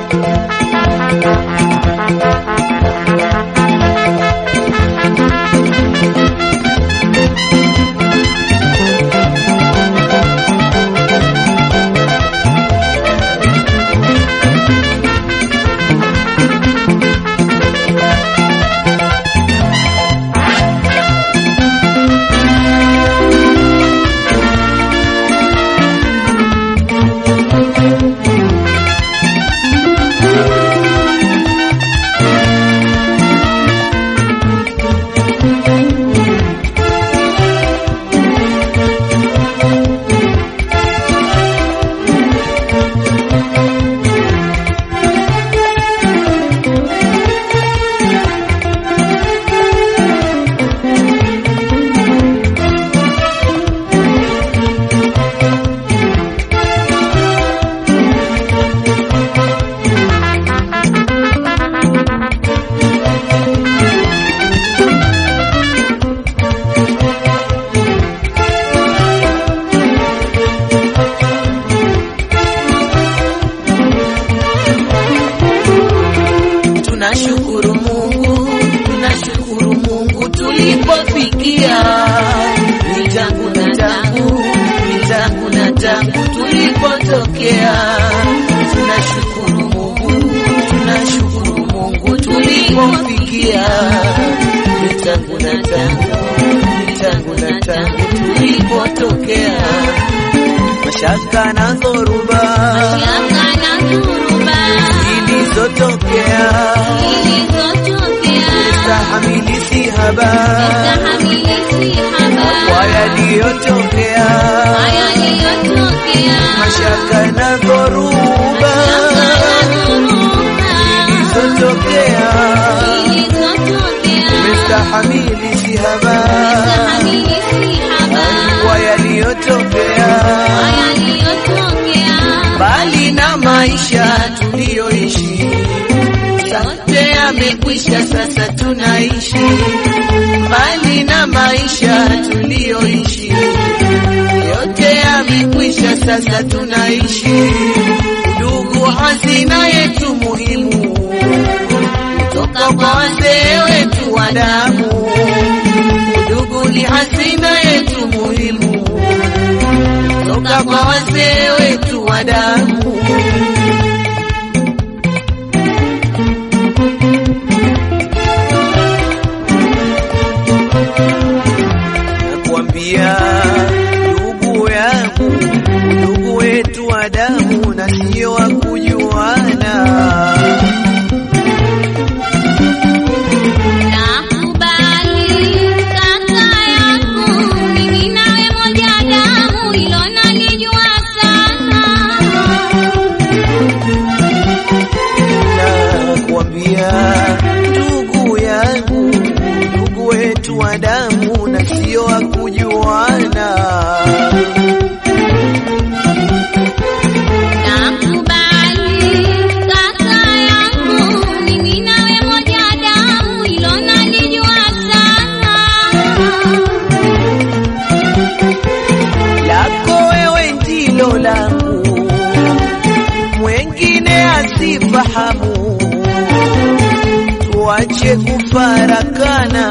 Tunashukuru Mungu, tunashukuru Mungu tulipofikia. Ni tangu na tangu, ni tangu na tangu tulipotokea. Tunashukuru Mungu, tunashukuru Mungu tulipofikia. Ni tangu na tangu, ni tangu na tangu tulipotokea. Mashaka na dhoruba Shaka na dhuruba zilizotokea zilizotokea tahamili si haba tahamili si haba kwa yaliyotokea kwa yaliyotokea mashaka na dhoruba zilizotokea tahamili si haba kwa yaliyotokea bali na maisha tuliyoishi sote yamekwisha, sasa tunaishi mbali na maisha tuliyoishi, yote yamekwisha, sasa tunaishi. Ndugu, hazina yetu muhimu kutoka kwa wazee wetu wa damu. Ndugu ni hazina yetu muhimu kutoka kwa wazee wetu wa damu. Nakwambia ndugu yangu, ndugu wetu wa damu na sio wa kujuana. Nakwambia ndugu yangu, ndugu wetu wa damu na sio wa kujuana. lako wewe ndilo langu, mwengine asifahamu. Tuache kufarakana,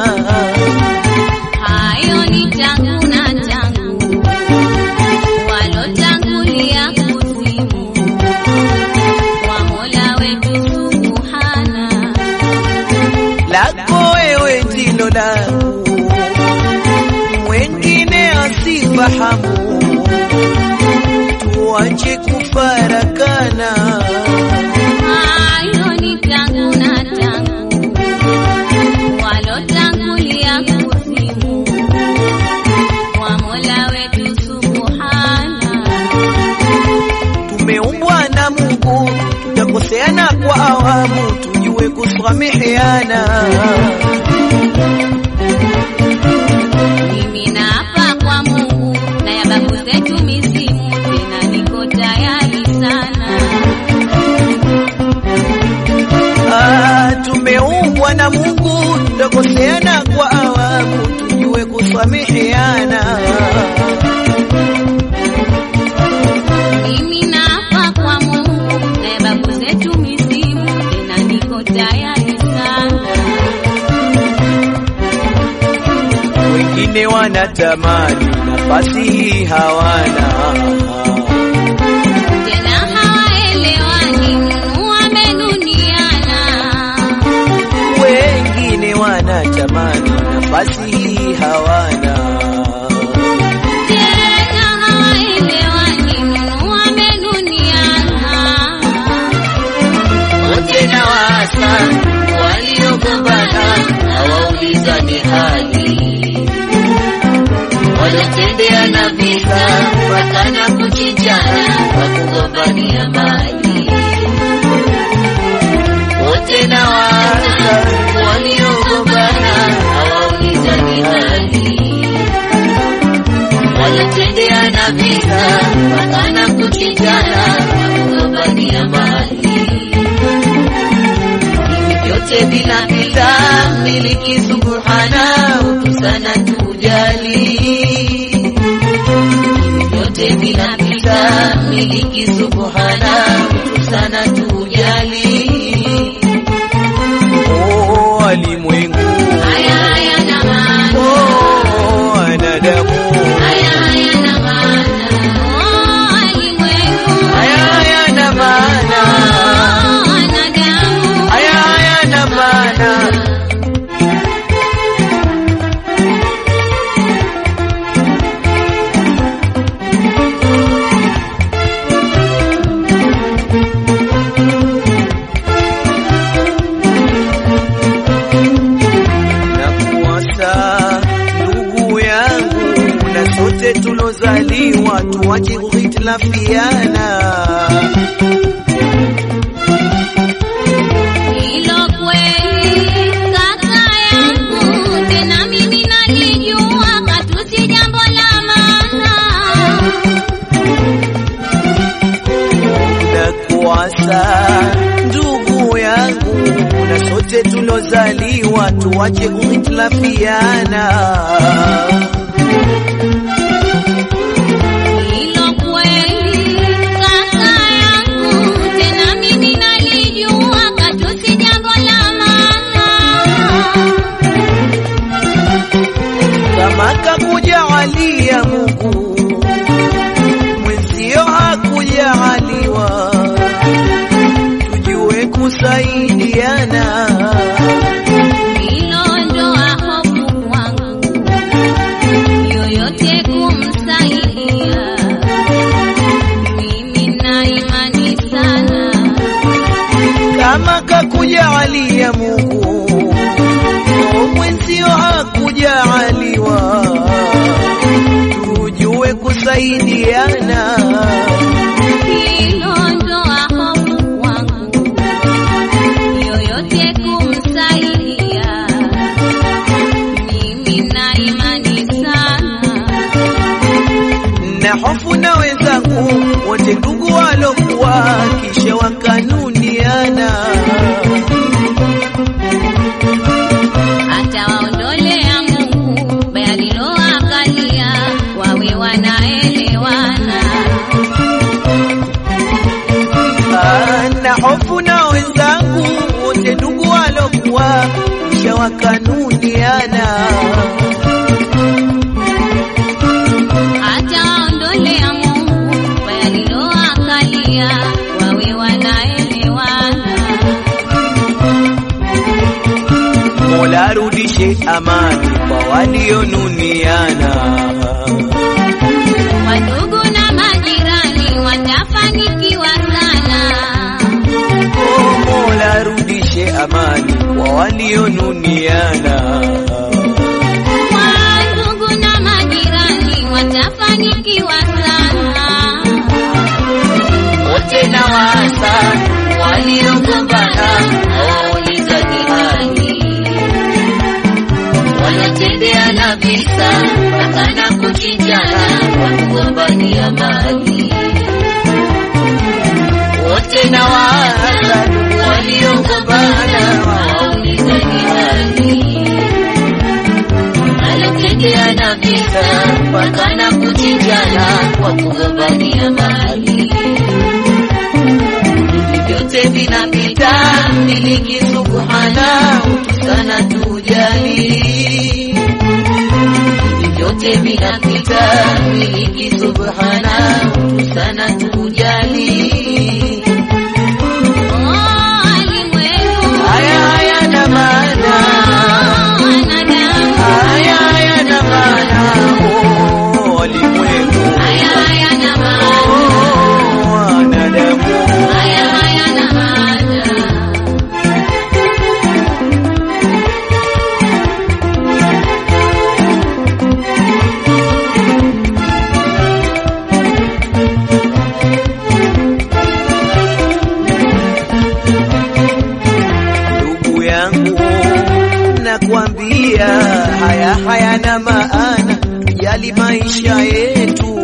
Hayo ni tangu na tangu walotangulia kuzimu kwa Mola wetu Subhana. lako wewe ndilo langu, mwengine asifahamu. Tuache kufarakana, Hayo ni tangu na tangu walotangulia kuzimu kwa Mola wetu Subhana. tumeumbwa na Mungu, tutakoseana kwa awamu, tujue kusameheana. Mimi naapa kwa Mungu na ya babu zetu mizimu, tena niko tayari sana. Ah, tumeumbwa na Mungu, tutakoseana kwa awamu, tujue kusameheana. Mimi naapa kwa Mungu na ya babu zetu mizimu, wanatamani nafasi hii hawana tena hawaelewani, Mungu amenuniana. wengine wanatamani nafasi hii hawana Tena hawaelewani, Mungu amenuniana. wote na wasa waliogombana hawaulizani hali walotendeana visa mpaka na kuchinjana kwa kugombania mali wote na wasa waliogombana hawaulizani hali walotendeana visa mpaka na kuchinjana kwa kugombania mali vyote vinapita, miliki subhana, utu sana tujali. Vyote vinapita, miliki subhana, utu sana tujali. oh, walimwengu Haya hayana maana, oh, wanadamu haya hayana maana. Oh, walimwengu, haya hayana maana oh, wanadamu. haya hayana maana na kuwasa ndugu yangu na sote tulozaliwa tuwache kuhitilafiana Hilo kweli kaka yangu, tena mimi nalijua katusi jambo la maana. na kuwasa ndugu yangu na sote tulozaliwa tuwache kuhitilafiana Hilo kweli kaka yangu, tena mimi nalijua katusi jambo la maana. kama kakujaalia Mungu mwenzio hakujaaliwa, tujue kusaidiana. Hilo ndoa hofu kwangu, yoyote kumsaidia. Mimi na imani sana, Kama kakujaalia Mungu mwenzio hakujaaliwa, tujue kusaidiana. hilo ndoa hofu kwangu, yoyote kumsaidia. Mimi na imani sana, na hofu na wenzangu wote ndugu walokuwa kisha wakanuniana. atawaondolea Mungu baya liloangalia, wawe wanaelewana. Ah, na hofu na wenzangu wote ndugu walokuwa kisha wakanuniana. atawaondolea Mungu baya liloangalia, wawe wanaelewana. Mola arudishe amani kwa walionuniana. Wandugu na majirani watafanikiwa sana. Oh, Mola arudishe amani kwa walionuniana. Wandugu na majirani watafanikiwa sana. wote na wasa waliogombana hawaulizani hali wanatendeana visa mpaka na kuchinjana kwa kugombania mali wote na wasa waliogombana hawaulizani hali wanatendeana visa mpaka na kuchinjana kwa kugombania mali vyote vinapita, miliki subhana, utu sana tujali. Hivi vyote vinapita, miliki subhana, sana tujali. Haya hayana maana, haya hayana maana, Oh, walimwengu, oh, wanadamu. ndugu yangu, nakwambia haya hayana maana, tujali maisha yetu.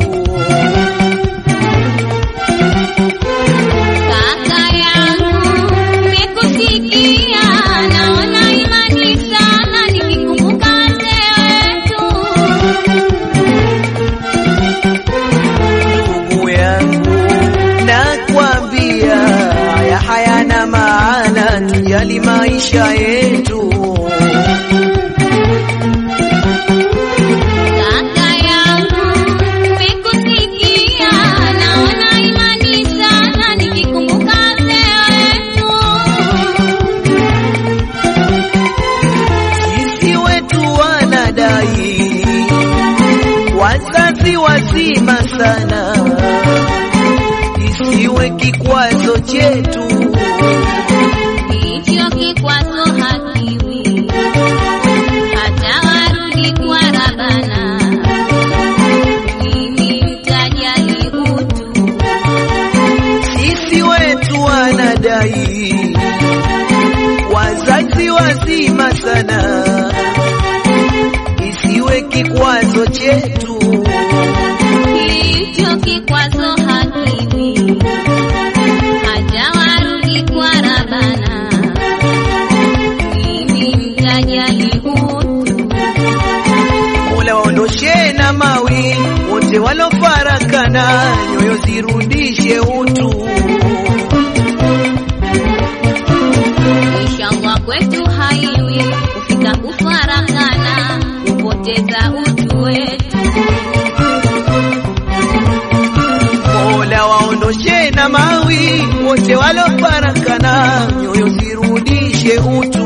Kaka yangu, nimekusikia, naona imani sana nikikumbuka wazee wetu. Ndugu yangu, nakwambia haya hayana maana, tujali maisha yetu. Kaka yangu, nimekusikia, naona imani sana nikikumbuka wazee wetu. Sisi wetu wanadai wazazi wazima sana, isiwe kikwazo chetu. Hicho kikwazo hakiwi, hata warudi kwa Rabana. Mimi mtajali utu, Sisi wetu wanadai wazazi wazima sana, isiwe kikwazo chetu. hicho kikwazo hakiwi, hata warudi kwa Rabana. Mimi mtajali utu, Mola waondoshe na mawi wote walofarakana, nyoyo zirudishe utu. inshallah kwetu haiwi kufika kufarakana, kupoteza utu wetu. Mola waondoshe na mawi wote walofarakana, nyoyo zirudishe utu.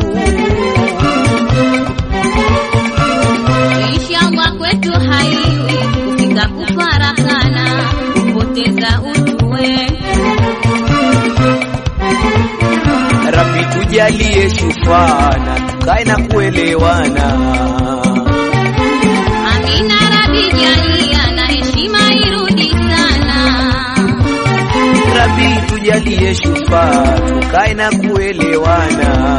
Inshallah kwetu haiwi kufika kufarakana, kupoteza utu wetu. Rabbi tujalie shufana, tukae na kuelewana. Amina Rabi jalia na heshima irudi sana. Rabbi tujalie shufa, tukae na kuelewana.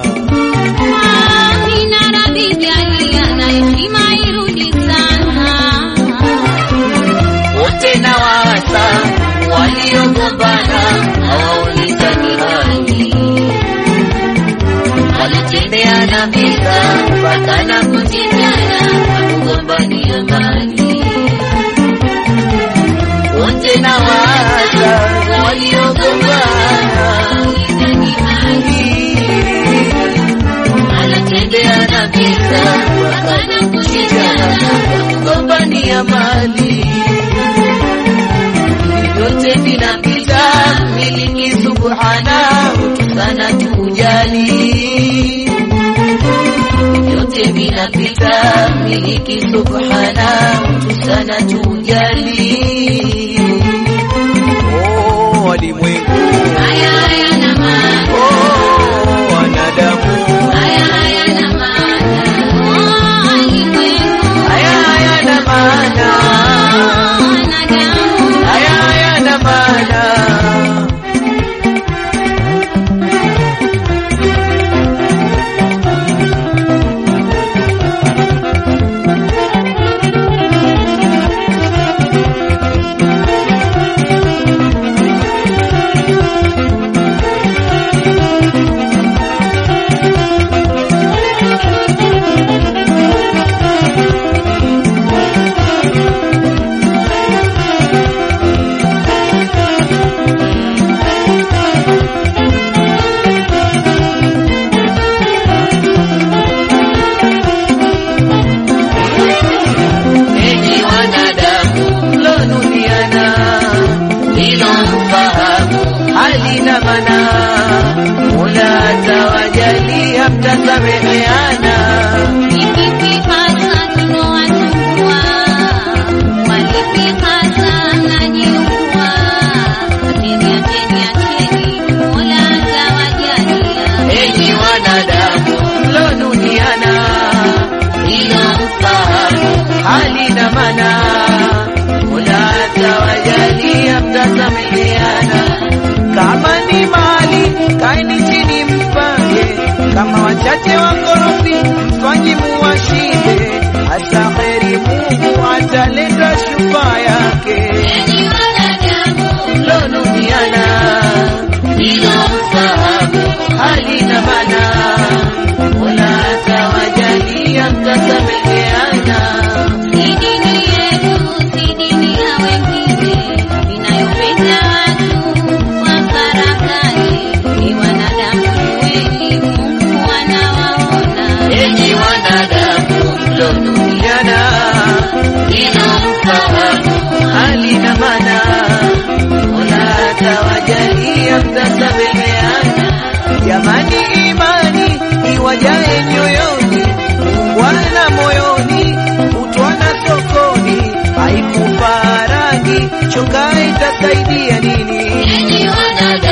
Amina Rabi jalia na heshima irudi sana. wote na waasa waliogombana hawaulizani hali, wanatendeana vita mpaka na kuchinjana kwa kugombania mali. Wote na waasa waliogombana hawaulizani hali, wanatendeana vita mpaka na kuchinjana kwa kugombania mali vyote vinapita, miliki subhana, sana tujali. Vyote vinapita, miliki subhana, sana tujali. Oh, walimwengu, Haya hayana maana, oh, wanadamu, haya hayana maana. Oh, alimwengu, haya hayana maana, oh, wanadamu. haya hayana maana. mtasameheana. Kama ni mali kaeni chini mpange, kama wachache wakorofi mfanyi muwashinde, hasa heri Mungu ataleta shufa yake. Enyi wanadamu, Mlonuniana bila mfahamu hali na mana, Mola atawajalia mtasameheana. si dini yetu, si dini ya wengine, inayopenda watu kwa farakani. Ni wanadamu jueni, Mungu anawaona. Enyi wanadamu mlonuniana bila mfahamu hali na mana, Mola atawajalia mtasameheana. Jamani, imani iwajae nyoyoni, ungwana moyoni, utwana sokoni, haikufa rangi, choka itasaidia nini? Enyi wanadamu